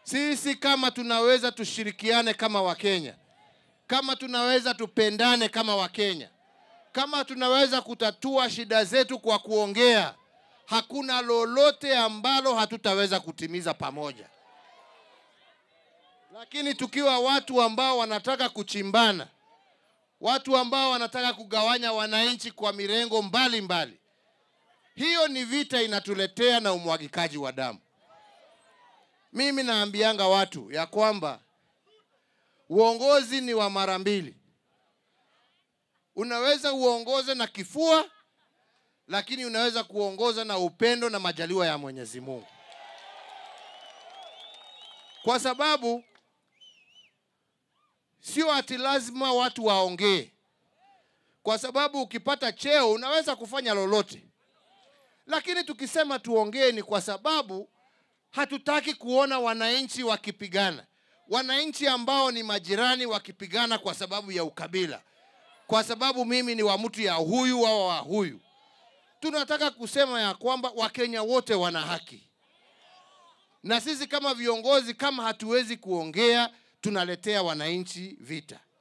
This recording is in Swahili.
Sisi kama tunaweza tushirikiane kama Wakenya, kama tunaweza tupendane kama Wakenya, kama tunaweza kutatua shida zetu kwa kuongea, hakuna lolote ambalo hatutaweza kutimiza pamoja. Lakini tukiwa watu ambao wanataka kuchimbana, watu ambao wanataka kugawanya wananchi kwa mirengo mbalimbali mbali, hiyo ni vita inatuletea na umwagikaji wa damu. Mimi naambianga watu ya kwamba uongozi ni wa mara mbili. Unaweza uongoze na kifua, lakini unaweza kuongoza na upendo na majaliwa ya Mwenyezi Mungu, kwa sababu sio ati lazima watu waongee, kwa sababu ukipata cheo unaweza kufanya lolote, lakini tukisema tuongee ni kwa sababu hatutaki kuona wananchi wakipigana, wananchi ambao ni majirani wakipigana kwa sababu ya ukabila, kwa sababu mimi ni wa mtu ya huyu au wa huyu. Tunataka kusema ya kwamba Wakenya wote wana haki, na sisi kama viongozi, kama hatuwezi kuongea, tunaletea wananchi vita.